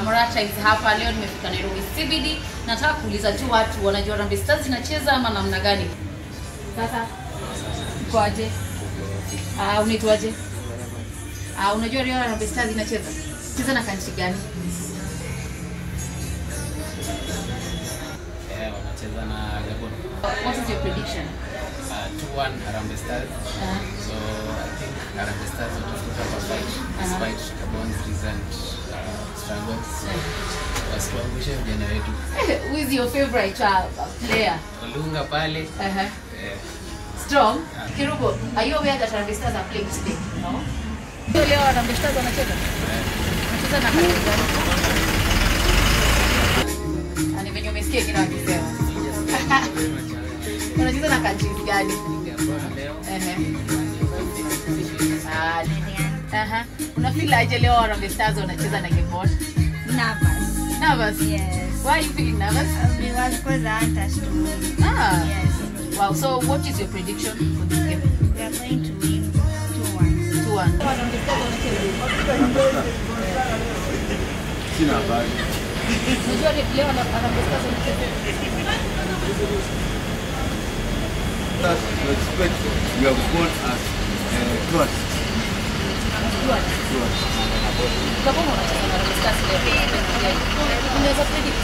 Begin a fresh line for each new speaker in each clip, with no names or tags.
Morata is hapa leo, nimefika Nairobi CBD. Nataka kuuliza tu watu wanajua Harambee Stars inacheza ama namna gani? Sasa kwaje? Ah, unaitwaje? Ah, unajua leo Harambee Stars inacheza? Cheza na kanchi gani?
Eh, wanacheza na Gabon.
What is your prediction?
Uh, 2-1 Harambee Stars.
Uh,
So I think Harambee Stars watafika kwa fight despite Gabon's recent uh, struggles. Wasituangushe vijana wetu.
who is your favorite uh, player?
Olunga pale.
Uh-huh.
Eh,
Strong. Kirubo, are you aware that Harambee Stars are playing today? No. Leo leo Harambee Stars wanacheza? Wanacheza na kanchi gani? Ah, ni venye umesikia kila wakisema. Wanacheza na kanchi gani? Ehe. Ah, aha. Una feel aje leo Harambee Stars wanacheza na Gabon?
Nervous.
Nervous?
Yes.
Why are you feeling nervous?
Because because I want us to win.
Ah.
Yes.
Wow, so what is your prediction for this game?
We are going to win 2 1.
2-1.
Sina habari.
Unajua leo leo Harambee Stars wanacheza?
That we expect we have gone as uh, trust.
Tuan. Gabon wanacheza na Harambee Stars leo. Unaweza predict?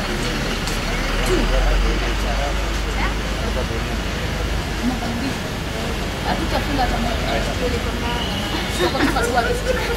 Magoli mbili. Hatutafunga hata moja. Tuko tu paswali.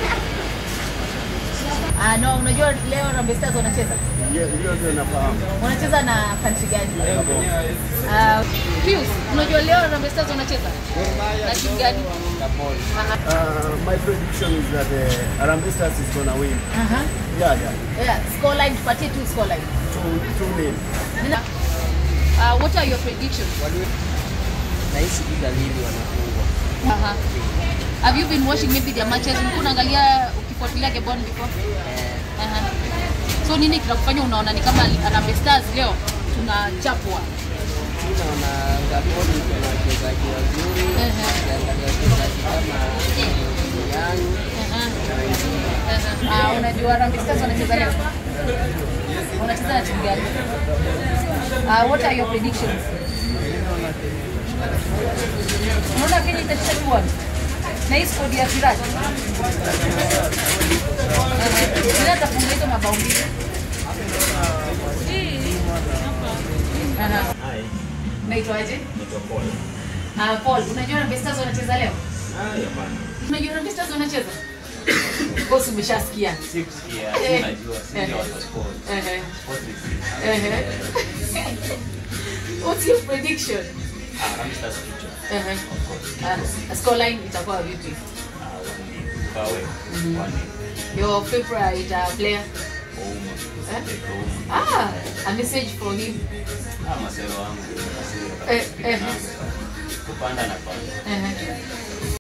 Ah, no, unajua leo Harambee Stars wanacheza?
Hiyo hiyo ndio nafahamu.
Wanacheza na country gani? Ah, Pius, unajua leo Harambee Stars wanacheza? Na timu gani? Aha.
Uh, my prediction is that uh, Harambee Stars is gonna win.
Aha.
Yeah, yeah.
Yeah, scoreline, tupatie tu scoreline.
Two, two nil.
Nina- Uh, what are your predictions?
nahisi tu dalili wanafungwa.
Aha. Have you been watching maybe their matches? Ulikuwa unaangalia ukifuatilia Gabon before?
Eh,
Aha. So nini kinakufanya unaona ni kama Harambee Stars leo tunachapwa?
mi naona Gabon iko na wachezaji wazuri,
Ehe.
ukiangalia wachezaji kama Yang
Aha.
na wengine.
Aha. Ah, unajua Harambee Stars wanacheza leo? Wanacheza na timu gani? Uh, what are your predictions? Unaona Kenya itashinda 2-1? Na hii squad ya Virat. Virat atafunga hizo mabao mbili. Aha. Unaitwaje? Ah, Paul, unajua Harambee Stars wanacheza leo? Unajua Harambee Stars wanacheza? Boss umeshasikia.
sikusikia,
Eh.
najua, sijui watu wa sport.
Ehe.
Sport is-
Ehe. What's your prediction?
Ah, Harambee Stars future.
Ehe.
Of course.
Ah, scoreline itakuwa vipi?
Ah, one- Kawe, one nil.
Your favorite uh, player?
Ouma.
Eh?
Eko Ouma.
Ah, a message for him.
Ah, masero wangu.
Eh, eh.
Kupanda na panda.
Ehe.